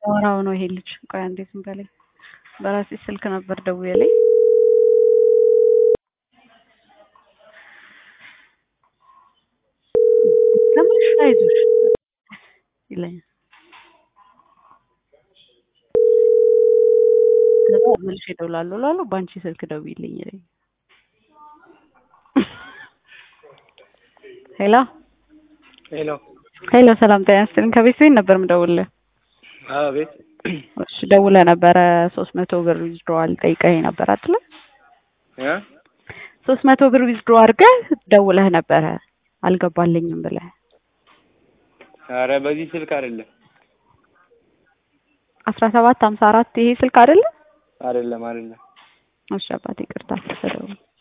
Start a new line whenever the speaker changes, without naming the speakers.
እያወራሁ ነው ይሄ ልጅ። ቆይ አንዴ ዝም በለኝ። በራሴ ስልክ ነበር ደውዬልኝ ተመልሽ አይዞሽ ይለኛል። ከዛ መልሼ እደውላለሁ እላለሁ በአንቺ ስልክ ደውዪልኝ ይለኛል። ሄሎ
ሄሎ
ሄሎ፣ ሰላም ጤና ይስጥልኝ። ከቤት ቤት ነበር የምደውልልህ።
አቤት።
እሺ ደውለህ ነበረ ሶስት መቶ ብር ዊዝድሮዋል ጠይቀኸኝ ነበር አይደለ?
እ
ሶስት መቶ ብር ዊዝድሮ አድርገህ ደውለህ ነበረ አልገባልኝም ብለህ
ኧረ በዚህ ስልክ አይደለም
አስራ ሰባት ሀምሳ አራት ይሄ ስልክ አይደለ?
አይደለም አይደለም።
እሺ አባቴ ይቅርታ።